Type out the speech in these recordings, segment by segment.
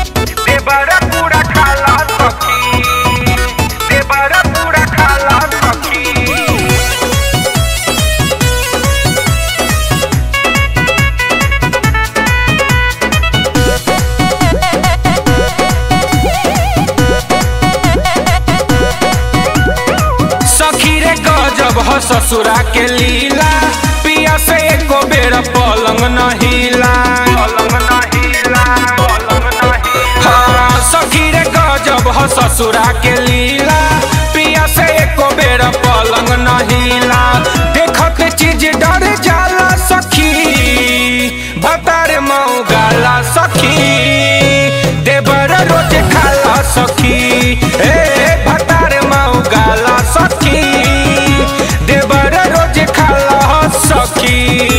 देवरा पूरा खाला सखी देवरा पूरा खाला सखी सखी रे गजब ह ससुरा के लीला पिया से एको बेर पलंग न हिला पलंग न हिला पलंग न हिला हाँ सखी रे गजब ह ससुरा के लीला पिया से एको बेर पलंग न हिला देखत चीज डर जाला सखी भतार मऊ गाला सखी देवर रोज खाला सखी ए भतार मऊ गाला सखी देवर रोज खाला सखी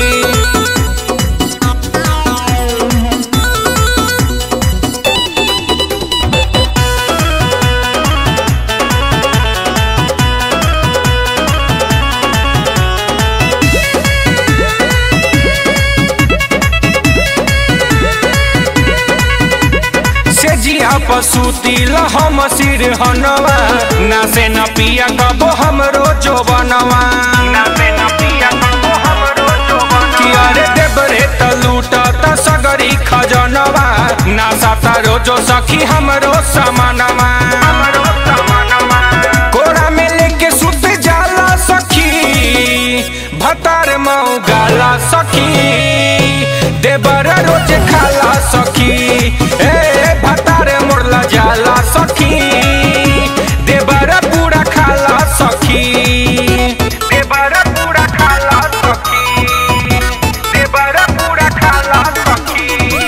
से जिया पसुती हम सिर हनवा ना से न पिया कबो हमरो जो बनवा ना से न पिया कबो हमरो जो बनवा अरे देबरे त लूट त सगरी खजनवा ना साता रोजो सखी हमरो समानवा हमरो समानवा कोरा में लेके सुत जाला सखी भतार मऊ गाला सखी देवर रोज खाला सखी ए भतार मोरला जाला सखी देवर पूरा खाला सखी देवर पूरा खाला सखी देवर पूरा खाला सखी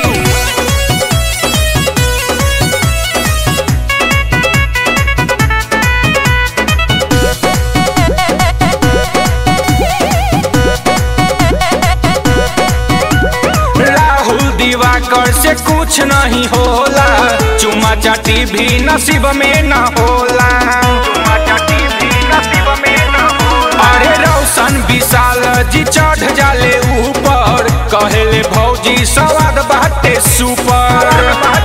राहुल दिवाकर से कुछ नहीं होला चुमा चाटी भी नसीब में न होला चुमा चाटी भी नसीब में न होला अरे रोशन विशाल जी चढ़ जाले ऊपर कहेले भौजी स्वाद बाटे सुपर